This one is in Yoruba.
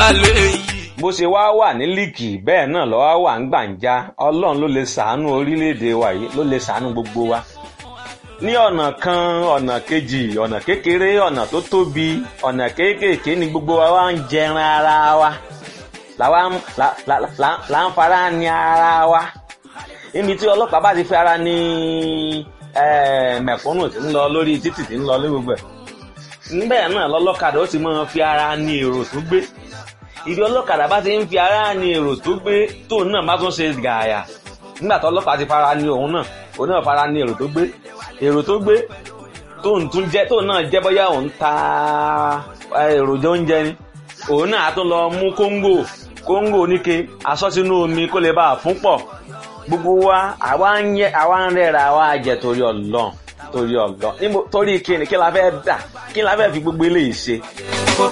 lè yí. bó ṣe wá wà ní líìkì bẹ́ẹ̀ náà lọ́wọ́ wà ń gbàǹjà ọlọ́run ló lè ṣàánú orílẹ̀-èdè wa yìí ló lè ṣàánú gbogbo wa ní ọ̀nà kan ọ̀nà kejì ọ̀nà kékeré ọ̀nà tó tóbi ọ̀nà kéékèèké ni gbogbo wa wá ń jẹran ara wa làwa ń la- la- la- là ń fara ní ara wa níbi tí ọlọ́pàá bá ti fi ara ní eh, mẹ̀kúnnù tí ń lọ lórí títì tí ń lọ lórí gbogbo ẹ̀ níbẹ̀ náà lọ́lọ́kadà ó ti máa fi ara ní èrò tó gbé ibi ọlọ́kadà bá ti ń fi ara ní èrò tó gbé tóun náà bá tún ṣe gààyà nígbà tó ọlọ́pàá ti fara ní òun náà òun náà fara ní èrò tó gbé èrò tó gbé tóun tún jẹ́ tóun náà jẹ́ bóyá òun ta eh, èròjà oúnjẹ ni òun náà á tún lọ mú kóńgò kóńgò oníke aṣọ sínú omi kó lè bá a fún pọ̀ gbogbo wa àwa ń yẹ àwa ń rẹ́ra àwa jẹ torí ọlọ́run torí ọlọ́run níbo torí kí ni kí la fẹ́ dà kí la fẹ́ fi gbogbo eléyìí ṣe